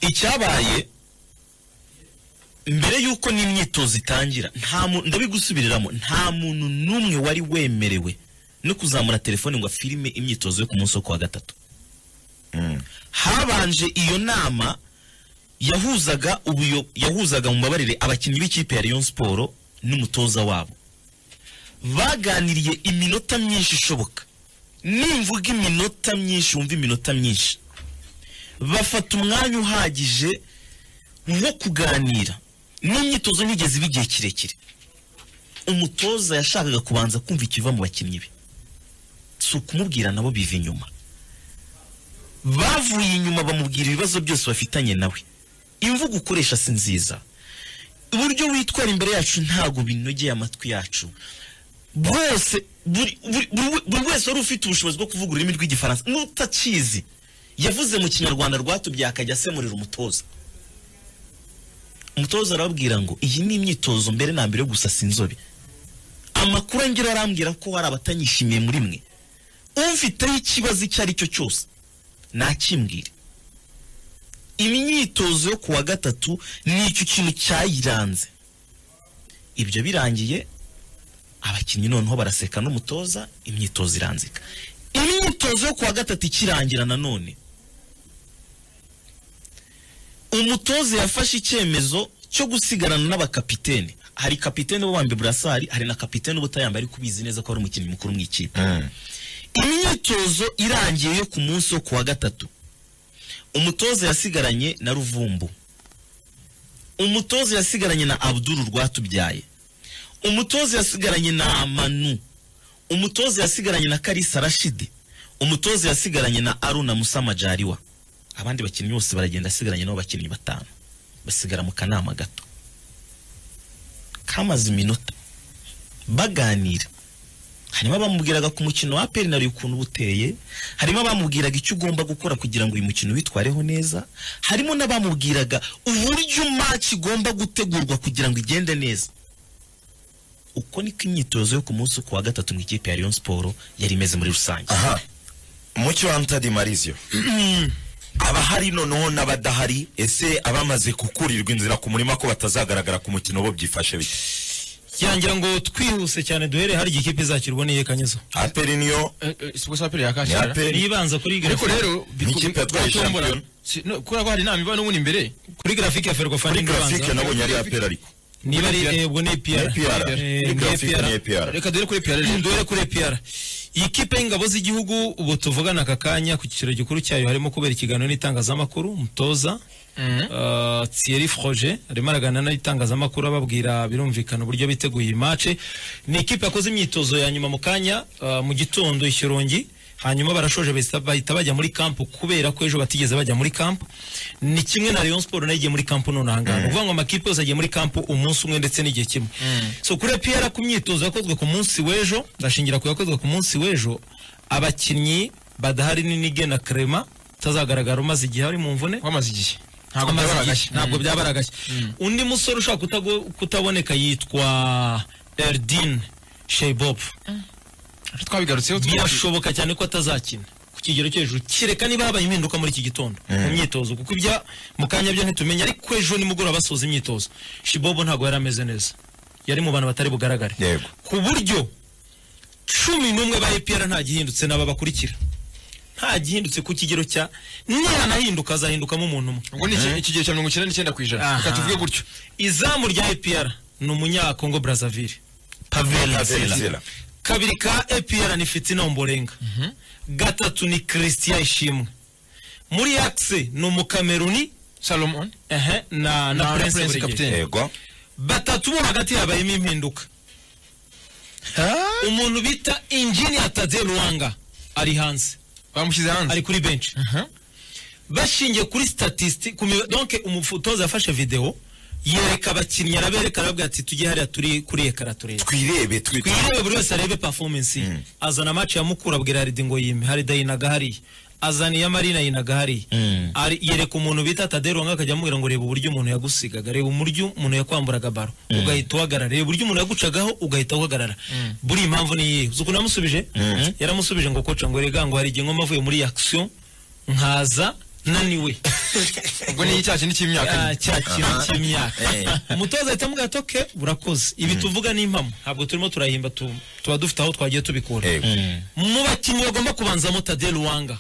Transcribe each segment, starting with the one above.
icyabaye mbere y'uko n'imyitozo itangira nta muntu ndabigusubiriramo nta muntu n'umwe wari wemerewe no kuzamura telefone ngo afirime imyitozo yo ku munsi wo kuwa gatatu habanje iyo nama yahuzaga ubuyo yahuzaga mu mabarire abakinnyi b'ikipe ya Rayon Sport n'umutoza wabo baganiriye iminota myinshi ishoboka nimvuga iminota myinshi wumva iminota myinshi bafata umwanya uhagije nko kuganira n'imyitozo ntigeze iba igihe kirekire umutoza yashakaga kubanza kumva ikiva mu bakinnyi be si ukumubwira nabo biva inyuma bavuye inyuma bamubwira ibibazo byose bafitanye nawe imvugo ukoresha si nziza uburyo witwara imbere yacu ntabwo binogeye amatwi yacu bose buri buri wese wari ufite ubushobozi bwo kuvuga ururimi rw'igifaransa n'utakizi yavuze mu kinyarwanda rwatubyaye akajya asemurira umutoza umutoza arababwira ngo iyi ni imyitozo mbere na mbere yo gusasa inzobe amakuru angira arambwira ko hari abatanyishimiye muri mwe umfiteho ikibazo icyo ari cyo cyose nakimbwire imyitozo yo kuwa gatatu ni icyo kintu cyayiranze ibyo birangiye abakinnyi noneho baraseka n'umutoza imyitozo iranzika imyitozo yo kuwa gatatu ikirangira nanone umutoza yafashe icyemezo cyo gusigarana n'abakapitene hari kapitene wambaye burasari hari na kapitene ubutayambaye ariko ubizi neza ko ari umukinnyi mukuru mu ikipe imyitozo irangiye yo ku munsi wo kuwa gatatu umutoza yasigaranye na ruvumbu umutoza yasigaranye na abduru rwatubyaye umutoza yasigaranye na amanu umutoza yasigaranye na karisa rashidi umutoza yasigaranye na aruna musa majariwa abandi bakinnyi bose baragenda asigaranye nabo bakinnyi batanu basigara mu kanama gato kamaze iminota baganira harimo abamubwiraga ku mukino wa peri nawe ukuntu uba uteye harimo abamubwiraga icyo ugomba gukora kugira ngo uyu mukino witwareho neza harimo n'abamubwiraga uburyo maci igomba gutegurwa kugira ngo igende neza uko niko imyitozo yo ku munsi ku wa gatatu mu ikipe ya Rayon siporo yari imeze muri rusange aha mucyo antadi marizio abahari noneho n'abadahari ese abamaze kukurirwa inzira ku murima ko batazagaragara ku mukino bo byifashe bite yangira ngo twihuse cyane duhere hari igihe ikipe izakirwa n'iye kanyezo aperi niyo si gusa aperi yakakira Aperi. niyo ibanza kuri ariko grafike rero Ni ikipe yatwaye batombora. shampiyona. Si- no, kubera ko hari inama iba n'ubundi imbere kuri grafike ya ferwafani kuri grafike ibanza nabonye ari aperi ariko niba ari eh, ubwo ni ni epr pr kuri grafike ni pr reka duhere kuri piyara rero. duhere kuri epr iyi kipe y'ingabo z'igihugu ubu tuvugana aka kanya ku cyiciro gikuru cyayo harimo kubera ikiganiro n'itangazamakuru umutoza Uh, Thierry Froger arimo araganira n'itangazamakuru ababwira birumvikana uburyo biteguye iyi mace ni ikipe yakoze imyitozo ya nyuma mu kanya uh, mu gitondo i Shyorongi hanyuma barashoje bahita- bahita bajya muri kampu kubera ko ejo batigeze bajya muri kampu ni kimwe na Rayon Sport nayo igiye muri kampu none aha ngaha uvuga ngo amakipe yose agiye muri kampu umunsi umwe ndetse n'igihe kimwe so kuri APR ku myitozo yakozwe ku munsi w'ejo ndashingira ku yakozwe ku munsi w'ejo abakinnyi badahari ni Nige na Crema utazagaragara umaze igihe ari mu mvune wamaze igihe ntabwo Amaze byabara igihe, agashyi ntabwo byaba ari agashya undi musore ushobora kutago- kutaboneka yitwa erdin sheibob twabigarutseho twabigarutseho birashoboka cyane ko atazakina ku kigero cyo hejuru kereka niba habaye impinduka muri iki gitondo mu myitozo kuko ibya mu kanya byo ntitumenya ariko ejo nimugoroba basoza imyitozo shibobo ntabwo yari ameze neza yari mu bantu batari bugaragare Yego. ku buryo cumi n'umwe ba EPR nta gihindutse n'aba bakurikira nta gihindutse ku kigero cya nihanahinduka azahindukamo umuntu umwe ubwo ni iki- ikigero cya mirongo icyenda n'icyenda ku ijana Aha. reka tuvuge gutyo izamu rya EPR ni umunyakongo Brazzaville pavel Aperi nzira. kabiri ka EPR ni Fitina Ombolenga gatatu ni Christian Ishimwe muri axe ni umukameruni salomon ehe, na, na Na Prince Prince Buregeye. Kapiteni. yego batatu bo hagati habayemo impinduka umuntu bita Engineer Tade Ruanga ari hanze bamushyize hanze ari kuri bench Aha. bashingiye kuri statisti ku mi- donc umutoza yafashe video yereka abakinnyi arabereka arababwira ati tujye hariya turi kuri ekara turebe twirebe twi- twirebe buri wese arebe performance ye azana match ya mukura abwira Haridi ngo yime Harida yinaga hariya azana iya Marina yinaga hariya Ari- yereka umuntu bita Tadero Wanga akajya amubwira ngo reba uburyo umuntu yagusigaga reba uburyo umuntu yakwamburaga baro ugahita uhagarara reba uburyo umuntu yagucagaho ugahita uhagarara buri impamvu ni iyihe uzi ukuntu yamusubije yaramusubije ngo koca ngo rega ngo hari igihe ngoma avuye muri action nkaza naniwe ubwo ni icyaha kindi cy'imyaka Ah, cya kintu cy'imyahwe Eh. umutoza ahita amubwira ati oke burakoze ibi tuvuga ni impamo ntabwo turimo turahimba tu- tuba dufite aho twagiye tubikura Eh, mu bakinnyi bagomba kubanzamo tade ruwanga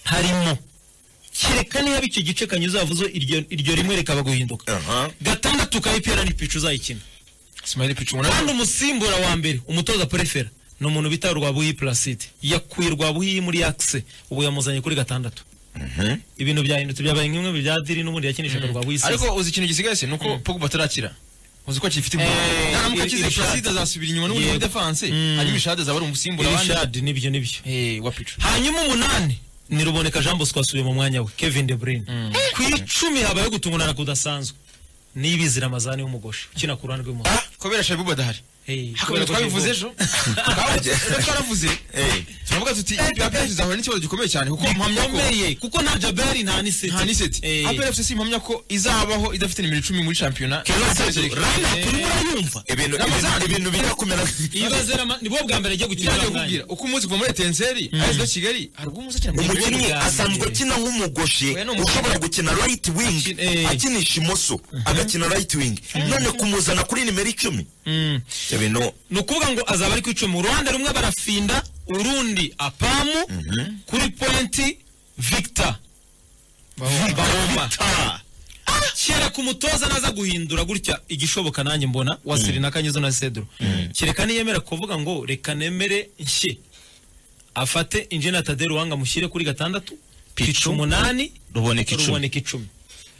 harimo kereka niba icyo gice kanyuze havuze iryo iryo rimwe rikaba guhinduka aha. gatandatu ka ipirani picu uzayikina simari picu ubona kandi umusimbura wa mbere umutoza perefera ni umuntu bita rwabuhi placide yakuye rwabuhi muri akise ubu yamuzanye kuri gatandatu ibintu byahindutse byabaye nk'imwe mu bya diri n'ubundi yakinishaga rwabuhi sasa. ariko uzi ikintu gisigaye se ni uko pogba atarakira uzi ko akifite imbwa Eh, naramuka iri- akize iri shati. placide azasubira inyuma n'ubundi muri Yego. defanse Mm. hanyuma ishade azaba ari umusimbura abandi irishadi nibyo nibyo Eh, wa picu hanyuma umunani ni ruboneka jean bosco wasubiye mu mwanya we kevin de bruyne ku icumi habayeho gutungurana kudasanzwe n'ibizira amazani y'umugoshi ukina ku ruhande rw'umuhondo Ah, kubera shabibu adahari kubera twabivuze ejo Kubera twaravuze Eh, turavuga tuti apr izahura n'ikibazo gikomeye cyane kuko mpamya ko bikomeye kuko nta jaberi nta niseti nta niseti apr fc impamya ko izabaho idafite nimero icumi muri shampiyona turimo urayumva ibintu Ramazani. ibintu- ibintu bijya kumera nibo bwa mbere agiye gukina Yaje uriya mwanya. kubwira uko umunsi kuva muri etenseri aje no kigali hari ubwo umunsi akina mu gihugu. umukinnyi bwa asanzwe mbere. akina nk'umugoshi Oya, ni umukinnyi. ushobora gukina right wing Akina- eh. akinisha imoso agakina right wing none kumuzana kuri nimero icumi Mm. ibyo bintu ni ukuvuga ngo azaba ari ku icumi uruhande rumwe barafinda urundi apamu kuri pointi victor bahoma ah, kereka umutoza naza guhindura gutya igishoboka nanjye mbona wa Serena Kanyuzo na Cedro kereka niyemera kuvuga ngo reka nemere nshye afate injena Tadeu Ruwanga amushyire kuri gatandatu picu umunani Ruboneka icumi. ruboneka icumi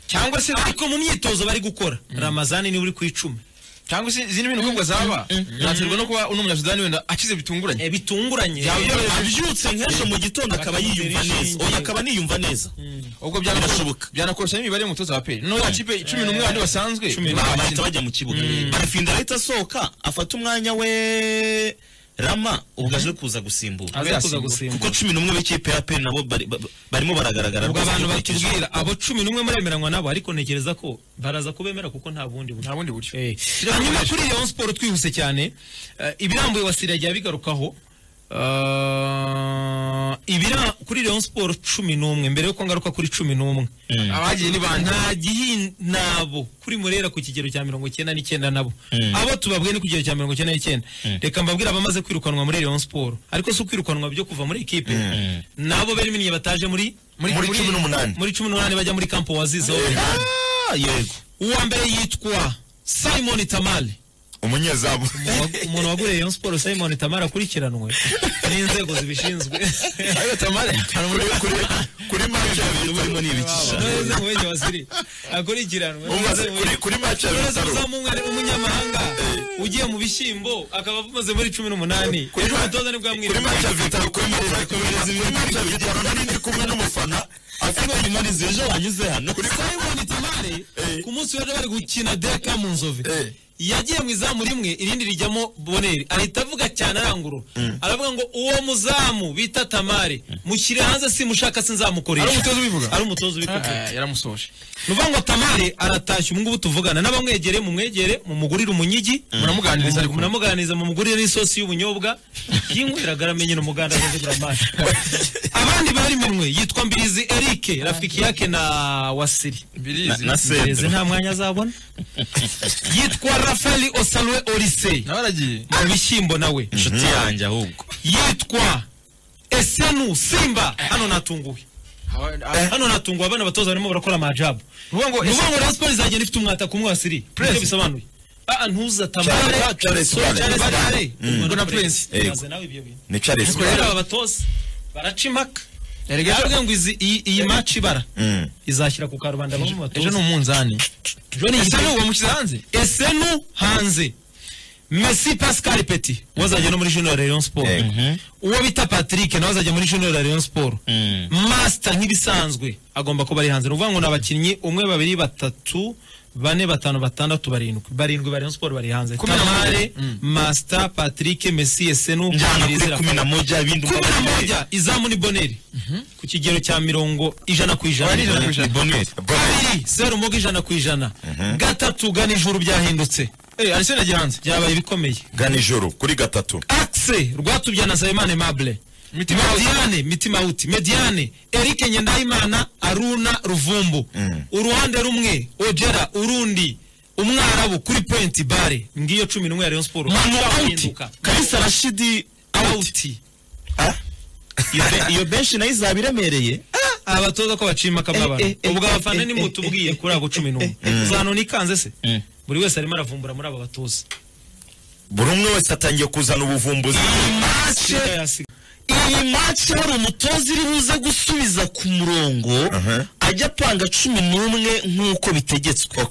cyangwa se ariko mu myitozo bari gukora Ramazani niwe uri ku icumi cyangwa se izindi bintu nk'ubwo zaba yaterwa no kuba uno munyasudani wenda akize bitunguranye Eh, bitunguranye abyutse nk'ejo mu gitondo akaba yiyumva neza oya akaba aniyumva neza ubwo byana- Birashoboka. byanakoroshya n'imibare y'umutoza wa pe no ya kipe cumi n'umwe bandi basanzwe bahita bajya mu kibuga barafinda ahita asohoka afata umwanya we rama ubwo aje kuza gusimbura aza kuza Azasimbura. gusimbura kuko cumi n'umwe b'ikipe ya pe nabo bari- ba- barimo baragaragara ubwo rwose abantu ko batubwira abo cumi n'umwe muremeranywa nabo ariko ntekereza ko baraza kubemera kuko nta bundi buryo nta bundi buryo Eh, hanyuma kuri Rayon Sport twihuse cyane eh, ibirambuye wasiragiye bigarukaho eh, ibira kuri Rayon Sport cumi n'umwe mbere yuko ngaruka kuri cumi n'umwe abagiye ni bande nta gihi nabo kuri murera ku kigero cya mirongo icyenda n'icyenda nabo abo tubabwiye ni ku kigero cya mirongo icyenda n'icyenda reka mbabwire abamaze kwirukanwa muri Rayon Sport ariko si ukwirukanwa byo kuva muri ekipe nabo beriminiye bataje muri muri cumi n'umunani muri cumi n'umunani bajya muri kampo wazize Ah, yego uwa mbere yitwa Simon Tamale umunyezamu umuntu waguriye Rayon Sport Simon Tamara akurikiranwe n'inzego zibishinzwe ayo tamale hari umuntu uri kure kuri match ya bitaro burimo ni ibikisha neza wese waziri akurikiranwe Umaze- kuri- kuri match ya Neza bitaro uzamu umwe- umunyamahanga ugiye mu bishyimbo akaba avuze muri cumi n'umunani Kuri- ejo umutoza nibwo kuri amwirinde match ya bitaro kuri match ya kuri match ya bitaro nari ndi kumwe n'umufana afite nimero zije wanyuze hano kuri Simon Tamale ku munsi w'ejo bari gukina Deka mu Nzove Eh. yagiye mu izamu rimwe irindi rijyamo Boneri ahita avuga cyane arangurura aravuga ngo uwo muzamu bita Tamale mushyire hanze simushaka sinzamukoresha Ari umutoza ubivuga? ari umutoza ubivuga Ah, yaramusoje ni ukuvuga ngo tamari aratashye ubu ngubu tuvugana n'abamwegere mumwegere mumugurire umunyigi muramuganiriza ariko munamuganiriza mumugurire n'isosi y'ubunyobwa yinyweraga aramenye n'umuganda azazigura amazi abandi bari mumwe yitwa mbirizi erike rafiki yake na wasiri birizi na se mbirizi nta mwanya azabona yitwa rafaeli osalwe orise nawe aragiye mu bishyimbo nawe inshuti yanjye ahubwo yitwa esenu simba hano natunguwe hano natunguwe abana batoza barimo barakora amajabu uvuga ngo ni ukuvuga ngo Rayon Sport izagenda ifite umwata ku mwasiri nibyo bisobanuye ah ntuza tamare Charles- Charles Barre. bare Ngo na Prince. umaze nawe ibyo bintu ni Charles ubwo rero aba batoza baraca impaka Erega- yabwiye ngo izi- iyi iyi maci ibara Mm. izashyira ku karubanda bamwe mu ejo ni batoza umunzani ejo ni ese igitego. n'uwo bamushyize hanze esenu hanze Messi Pascal Petit wazajya no muri Junior Rayon Sport Yego. uwo bita Patrick nawe azajya muri Junior Rayon Sport Mm. Master nk'ibisanzwe agomba kuba ari hanze ni ukuvuga ngo ni abakinnyi umwe babiri batatu bane batanu batandatu barindwi barindwi ba Rayon Sport bari hanze Kumi na moja. Tamare Master Patrick Messi Esenu njyana kuri Mbirizira. kumi na moja ibindi kumi na moja izamu ni Boneri ku kigero cya mirongo ijana ku ijana Boneri ijana ku ni boneri kabiri zeru mugo ijana ku ijana gatatu gana ijuru byahindutse eh arisena gihanze byabaye ibikomeye gana ijoro kuri gatatu axe rwatubya na Nsabimana Aimable Mitima mediane mitima uti mediane eric nyendayimana aruna ruvumbu uruhande rumwe ojera urundi umwarabu kuri point bare ngiyo cumi n'umwe ya rayon sport Manu out Irahinduka. kalisa rashidi out Ah, iyo be- iyo benshi nayo izaba iremereye abatoza ko bacima Eh, akamabara eh, eh, ubwo eh, abafana eh, nimutubwiye kuri ako cumi n'umwe zanone ikanze se buri wese arimo aravumbura muri aba batoza buri umwe wese atangiye kuzana ubuvumbuzi mace iyi mace hari umutoza iri buze gusubiza ku murongo Aha. ajya apanga cumi n'umwe nk'uko bitegetswe